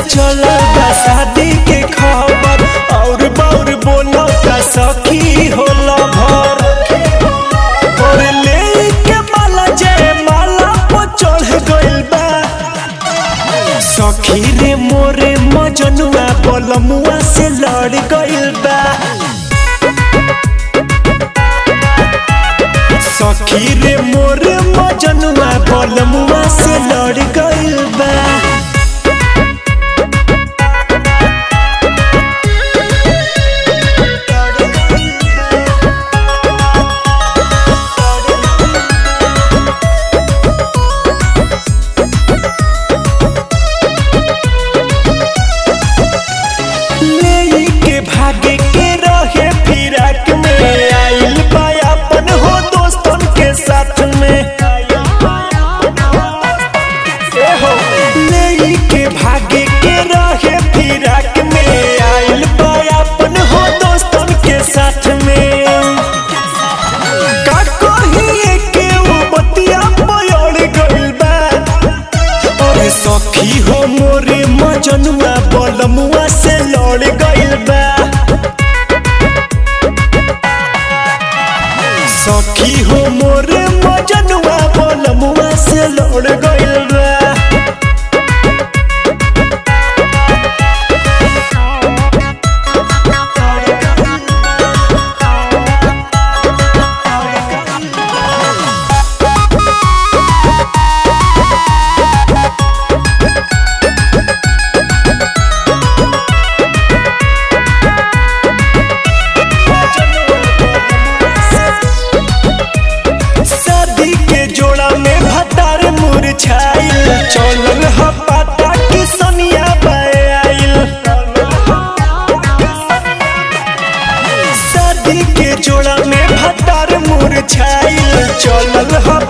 चलल बा शादी के खबर और बाउर बोलो का सखी होला भर और ले के माला जय माला पर चढ़ गइल बा सखी रे मोरे मजनुआ बलमुआ से लड़ गइल बा सखी रे मोरे मजनुआ बलमुआ से लड़ गइल बा ले के भागे के रहे फिराक में आइल बा अपन हो दोस्तन के साथ में ए हो ले के भागे के रहे फिराक में आइल बा अपन हो दोस्तन के साथ में का कहिए के वो बतिया पयड़ गइल बा अरे सखी हो मोरे मजनुआ बलमुआ से लड़ गइल बा सखी हो मोरे मजनुआ बलमुआ से लड़ गइल बा शादी के जोड़ा में भतार मुरझाइल चलल ह पाता कि सनिया आइल शादी के जोड़ा में भतार मुरझाइल चलल ह